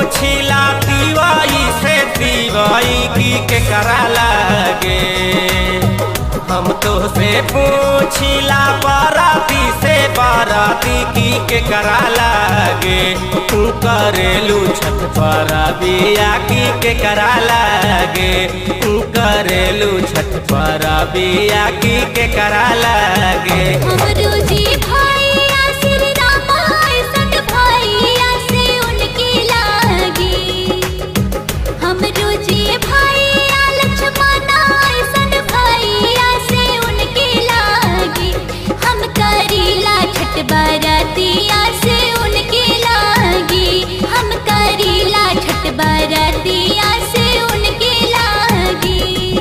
पूछिला तिवाई से तिवाई की के करा लागे हम तो से पूछिला बाराती से बाराती की के करा लागे तू करेलू छठ पर बिया की के करा लागे तू करेलू छठ पर बिया की के करा लागे हमरो जी भैया श्री रामा ऐसन भैया से उनके लागी हमरो जी भैया लक्ष्मण ऐसन भैया से उनके लागी हम करीला छठ बरतिया से उनके लागी हम करीला छठ बरतिया से उनके लागी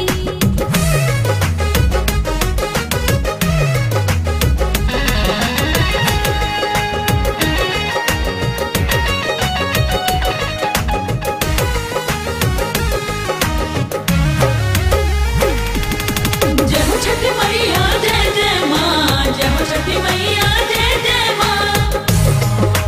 जय हो छठी मैया जय जय माँ जय हो छठी मैया जय जय माँ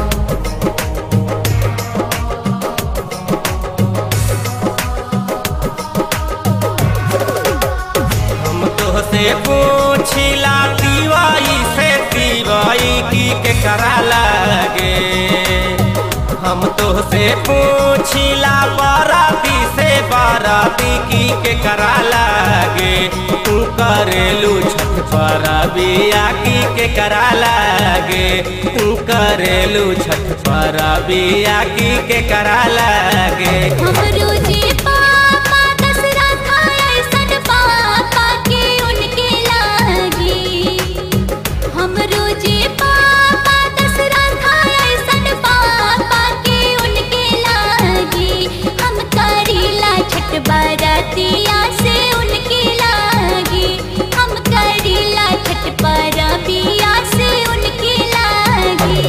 हम तो से पूछिला तिवाई से तिवाई की के करा लागे हम तो से पूछिला बाराती से बाराती की के करा लागे तू करेलू छठ पर बिया की के करा लागे तू करेलू छठ पर बिया की के करा लागे हमरो जी पापा दशरथ ऐसन पापा के उनके लागी हमरो जी पापा दशरथ ऐसन पापा के उनके लागी हम करीला छठ बरतिया से उनके लागी हम करीला छठ बरतिया से उनके लागी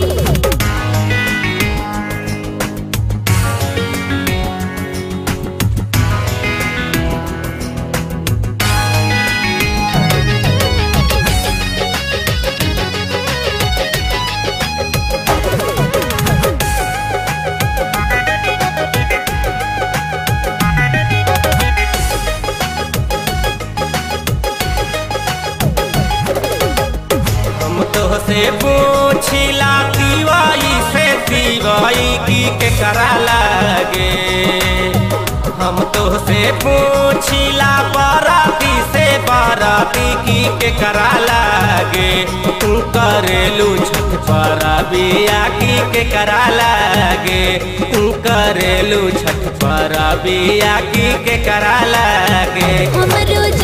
हम तो से पूछिला तिवाई से तिवाई की के करा लागे हम तो से पूछिला बाराती से बाराती की के करा लागे तू करेलू छठ पर बिया की के करा लागे तू करेलू छठ पर बिया की के करा लागे हमरो